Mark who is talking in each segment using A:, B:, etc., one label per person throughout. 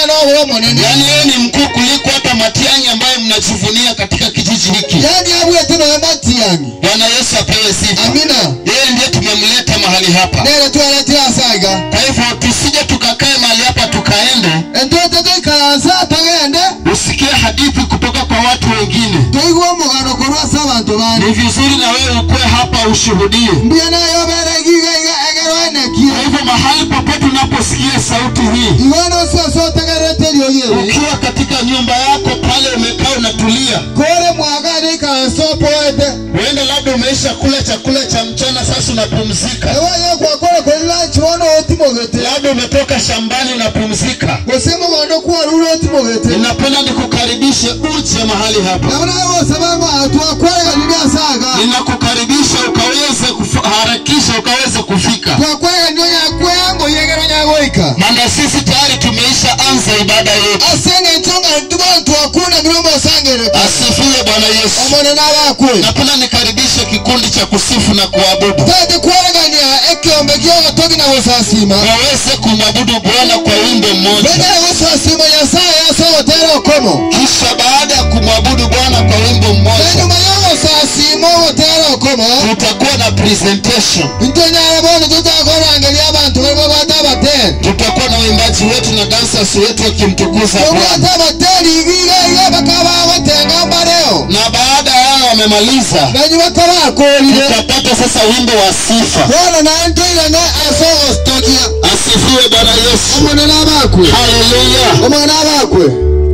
A: na ũhoro mũnene
B: yaani yeye ni mkuu kuliko hata Matiang'i ambaye mnajivunia katika kijiji hiki.
A: yani abwete nowe matiangi
B: Bwana Yesu apewe sifa.
A: amina
B: Yeye ndiye tumemleta mahali hapa.
A: nere twaletire asaga
B: Kwa hivyo tusije tukakae mahali hapa tukaende
A: entote tuikaransa tugende
B: usikie hadithi kutoka kwa watu wengine.
A: tuigwe omugano korwasa abantu bandi
B: Ni vizuri na wewe ukue hapa ushuhudie.
A: mbia nayo bere giga iga egerwa
B: Kwa
A: enekire
B: hivyo mahali popote unaposikia sauti hii,
A: igono soso tegerete rioyewe
B: ukiwa katika nyumba yako pale umekaa unatulia,
A: kore mwagani ikaransa poete
B: huenda labda umeisha kula chakula cha mchana, sasa unapumzika,
A: ewaye kwakore kuri lunch bono otimogete
B: labda umetoka shambani unapumzika.
A: gose mugondo kwarure otimogete
B: Ninapenda nikukaribishe uje mahali hapa,
A: nabo naye bose bango twakwereganire asaga
B: ninakukaribisha ukaweze kuharakisha ukaweze kufika,
A: twakwereganire nyakwengo yegero nyagoika
B: maana sisi tayari tumeisha anza ibada yetu.
A: asenge ntonga tubantu akuna mirombo sangere
B: Asifiwe Bwana Yesu.
A: omone n'abakwe
B: Napenda nikaribishe kikundi cha kusifu na kuabudu
A: tete kweregania ekiombe gyogotogi na gusasima
B: waweze kumwabudu Bwana kwa wimbo mmoja.
A: bene gusasima nyasaye asogotera okomo
B: Kisha baada ya kumwabudu Bwana kwa wimbo mmoja,
A: enyuma y'ogusasima ogotera okomo
B: tutakuwa na presentation,
A: ntonyara bono tutakorangeria abantu barimo bata abateri
B: tutakuwa na waimbaji wetu na dancers wetu wakimtukuza Bwana,
A: obata abateri igiga iga bakaba bagotenga mbareo
B: na baada ya hao wamemaliza,
A: benyi bakabakorire
B: tutapata sasa wimbo wa sifa.
A: bono nantoirane asogostokia
B: Asifiwe Bwana Yesu,
A: omone n'abakwe
B: haleluya.
A: omone n'abakwe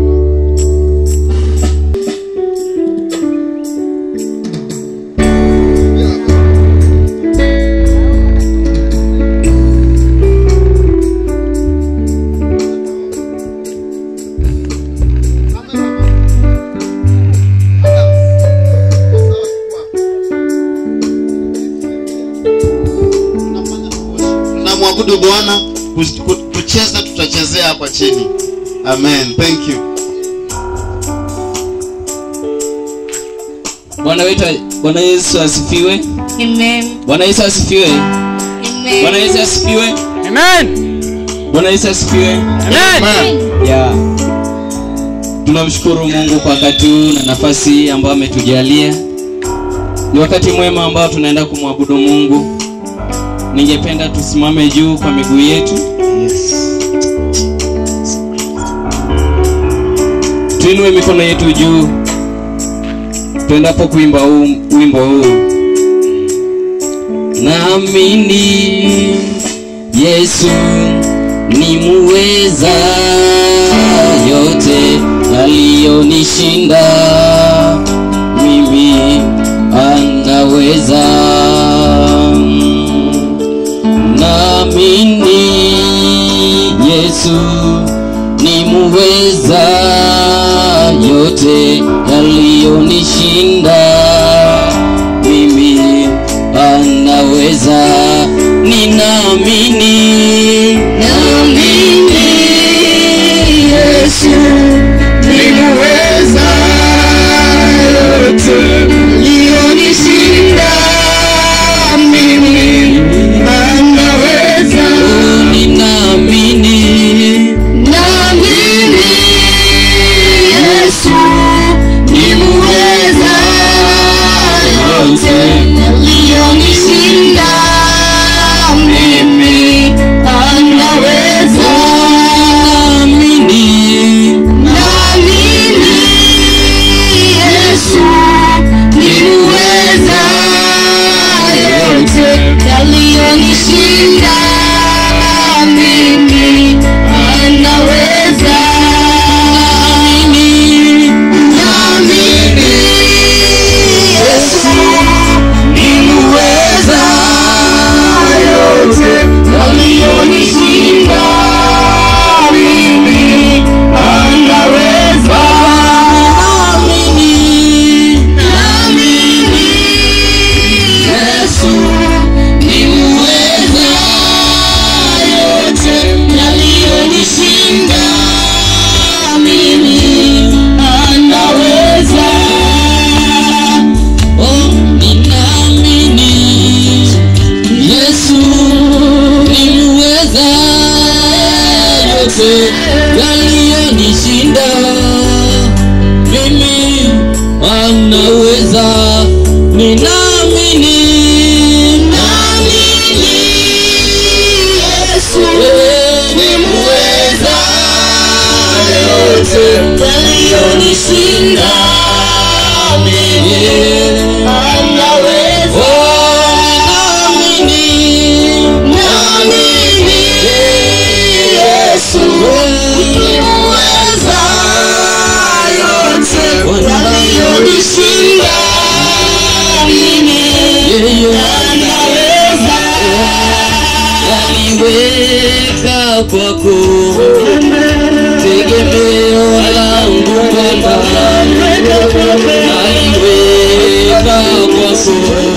B: Tunamwabudu Bwana, ku- ku- kucheza tutachezea hapa chini. Amen, thank you.
C: Bwana wetu Bwana Yesu asifiwe.
D: Amen.
C: Bwana Yesu asifiwe.
D: Amen.
C: Bwana Yesu asifiwe.
E: Amen.
C: Bwana Yesu asifiwe.
E: Amen.
C: Ya. Tunamshukuru Mungu kwa wakati huu na nafasi hii ambayo ametujalia. Ni wakati mwema ambao tunaenda kumwabudu Mungu. Ningependa tusimame juu kwa miguu yetu. Tuinue mikono yetu juu. Tuendapo kuimba huu wimbo huu. Naamini Yesu ni muweza yote aliyonishinda mimi anaweza naamini Yesu ni muweza yote yaliyonishinda mimi anaweza ninaamini naamini Yesu ni muweza yote yaliyonishinda mimi anaweza ninaamini naamini Yesu ni muweza yote yaliyonishinda mimi anaweza naamini naamini Yesu ni muweza yote yaliyonishinda mimi anaweza naamini naamini Yesu ni muweza yote yaliyonishinda mimi anaweza naamini naamini Yesu ni muweza yote yaliyonishinda mimi anaweza oh ninaamini Yesu ni muweza yote yaliyo yaliyonishinda mimi anaweza ninaamini naamini Yesu ni muweza yote yaliyonishinda mimi anaweza naamini naamini Yesu ni muweza yote yaliyonishinda mimi anaweza yaliweka kwako tegemeo langu Bwana naliweka kwako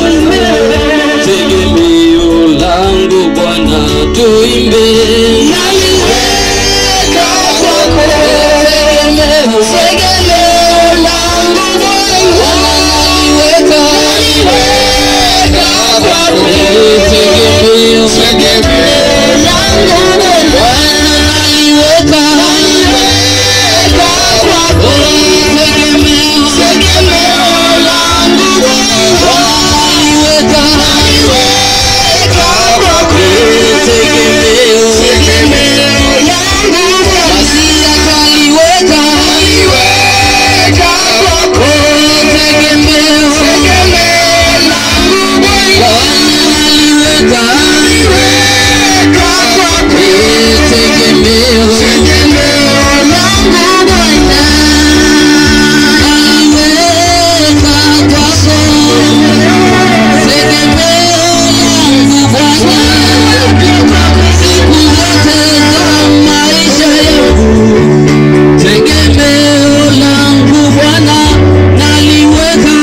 C: tegemeo langu Bwana tuimbe naliweka kwako tegemeo tegemeo langu Bwana naliweka naliweka kwako tegemeo tegemeo langu Bwana naliweka naliweka kwako tegemeo tegemeo langu Bwana naliweka naliweka kwako tegemeo tegemeo langu Masia kaliweka naliweka kwako tegemeo tegemeo langu Bwana naliweka naliweka kwako tegemeo tegemeo langu Bwana naliweka kwako tegemeo langu Bwana siku zote za maisha yangu tegemeo langu Bwana naliweka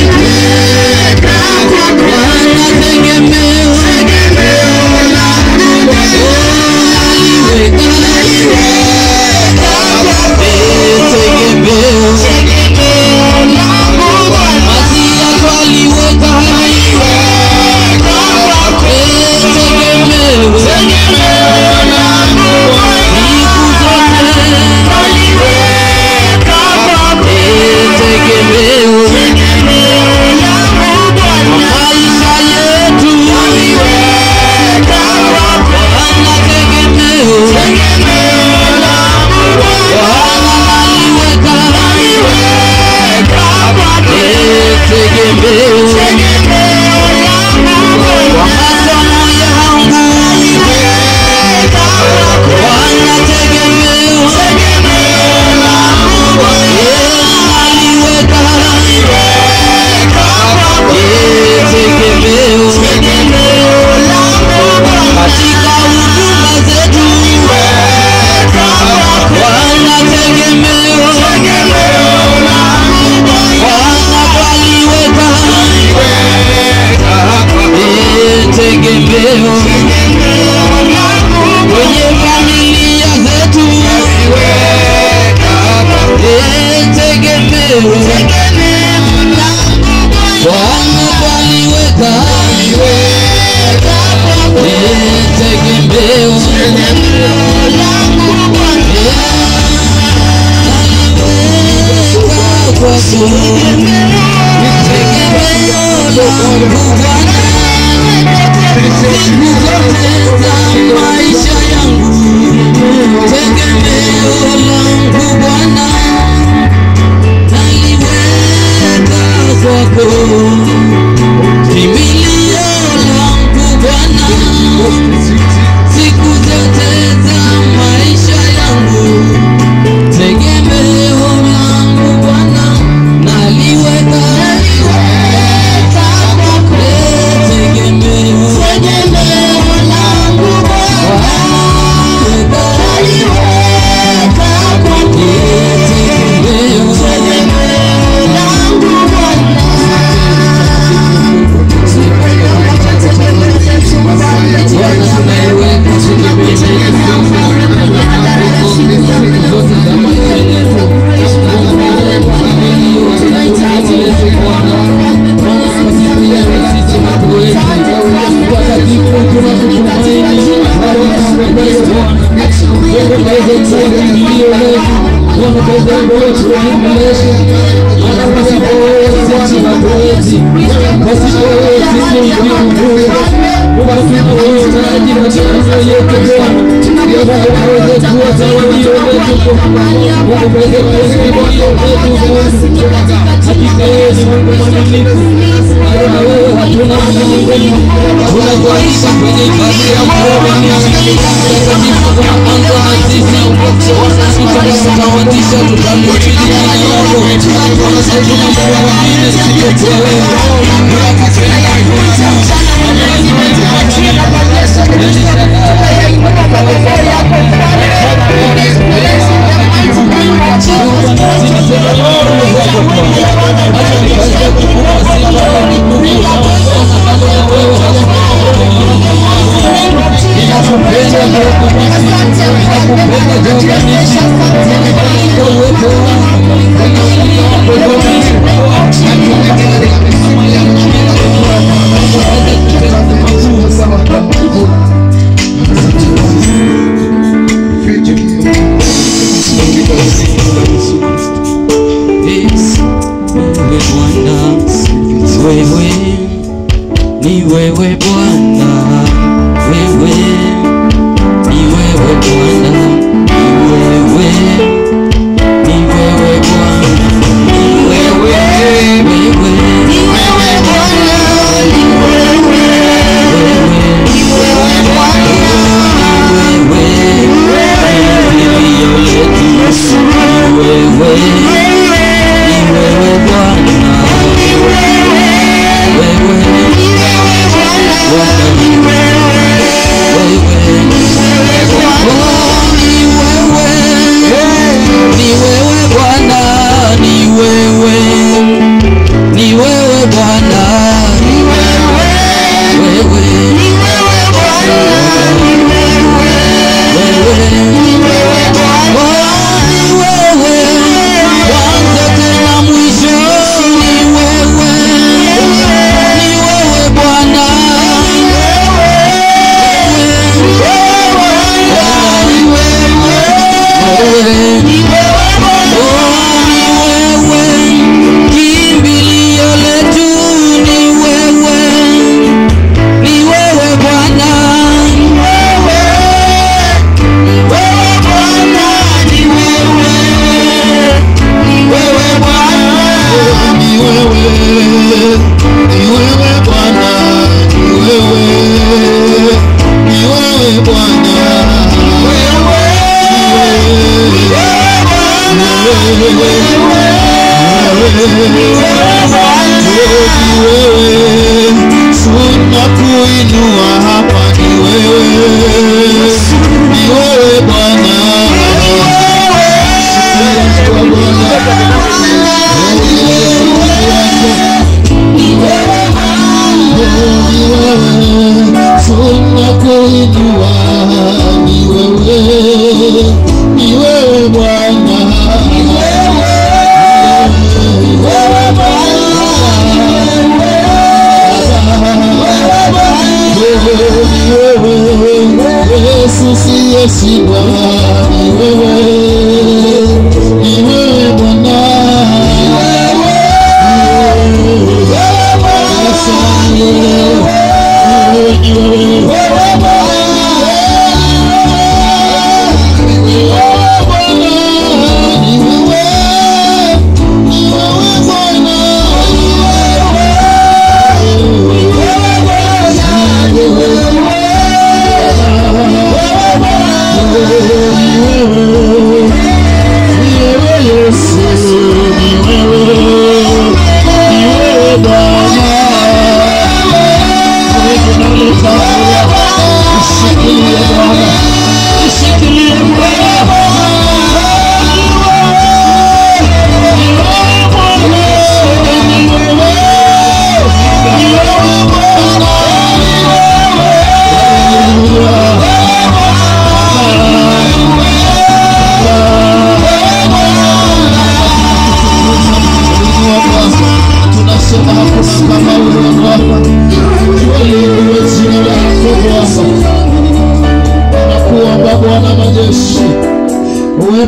C: Bwana tegemeo langu naliweka tegemeo Masia twaliweka tegemeo kwa masomo yangu Bwana tegemeo aliweka tegemeo katika huduma zetu Bwana tegemeo Bwana twaliweka tegemeo kwenye familia zetu Eh, tegemeo Bwana twaliweka Eh, tegemeo naliweka kwako tegemeo langu Bwana siku zote za maisha yangu tegemeo langu Bwana naliweka kwako kimbilio langu Bwana siku zote za maisha yangu tegemeo langu Bwana nali
F: kimbilio letu, Bwana kaza wimbo wetu uendeleshe, maana pasipo wewe sisi hatuwezi, pasipo wewe sisi ni Mungu. Mungu tunahitaji matendo yetu Bwana, ndio Bwana ukaweze kuwa tawalio letu Bwana, Mungu ukaweze kuwa kimbilio letu Bwana, hakika wewe ni Mungu mwaminifu, maana wewe hatuna Mungu, tunakualika kwenye ibada ya kuomba takatifu tunaanza na sisi tutatawatisha tutakutii jina lako Bwana hatuna Mungu mwingine isipokuwa wewe Yes, wewe Bwana, wewe ni wewe Bwana, wewe ni wewe Bwana, ni wewe ni wewe Bwana, ni wewe wewe ni wewe Bwana, ni wewe wewe ni wewe kimbilio letu, ni wewe ni wewe Bwana, wewe Kimbilio letu ni wewe, ni wewe Bwana,
A: Ni wewe, ni wewe Bwana, ni wewe, ni wewe Bwana, ni wewe, tunakuinua hapa, ni wewe, ni wewe Bwana, tunakuinua, ni wewe, ni wewe Bwana, Yesu siyeshindwa, ni wewe, ni wewe Bwana, Wewe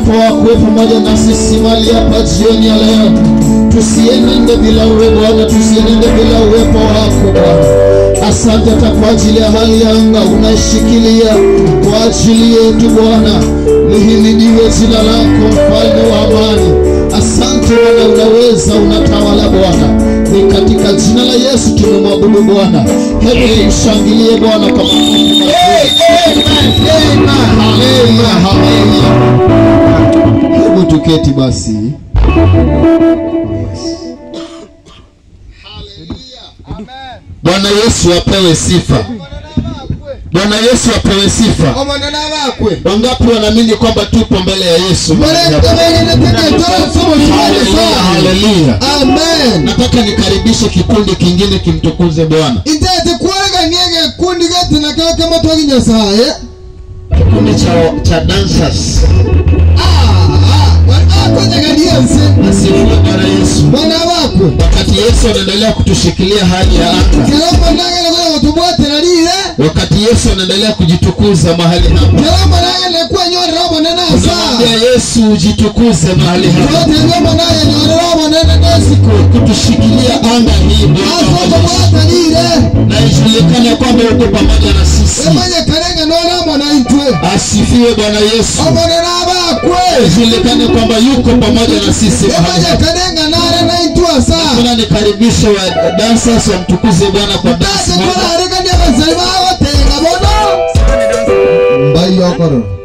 A: uwepo wako uwe pamoja na sisi mali hapa jioni ya leo tusienende bila uwe bwana tusienende bila uwepo wako bwana asante hata kwa ajili ya hali ya anga unaishikilia kwa ajili yetu bwana lihimidiwe jina lako mfalme wa amani asante bwana unaweza unatawala bwana ni katika jina la yesu tumemwabudu bwana hebu tumshangilie bwana kwa makofi mazuri. Haleluya, haleluya. hebu tuketi basi bwana yesu apewe sifa bwana yesu apewe sifa
B: omonana bakwe
A: wangapi wanaamini kwamba tupo mbele ya yesu Haleluya, haleluya.
B: amen
A: nataka nikaribishe kikundi kingine kimtukuze bwana
B: intete kwaraganie gekundi getina kao kama twagi nyasaye
A: kikundi cha, cha dancers
B: akonyaganiense
A: asifiwe bwana yesu
B: bana bakwe
A: wakati yesu anaendelea kutushikilia hali ya anga
B: kirombo nagene kuja gutubwatira rire
A: wakati yesu anaendelea kujitukuza mahali hapa
B: kirombo nagene kwenyorera obonene asa
A: unamwambia yesu ujitukuze mahali hapa
B: rotendombo nayenyorera obonene nesiko
A: kutushikilia anga hii Bwana wa Yesu.
B: asokobwata rire
A: na ijulikane kwamba uko pamoja na sisi
B: emanye karenga norambona intwe
A: asifiwe bwana yesu
B: obonene abakwe
A: ijulikane kwamba yuko pamoja na sisi mahali
B: emanye
A: hapa.
B: karenga nare na intwe asa
A: Kuna nikaribishe wa dancers wamtukuze bwana kwa dance
B: tate
A: moja.
B: kolarikania abasari bagotenga bono mbaiyokoro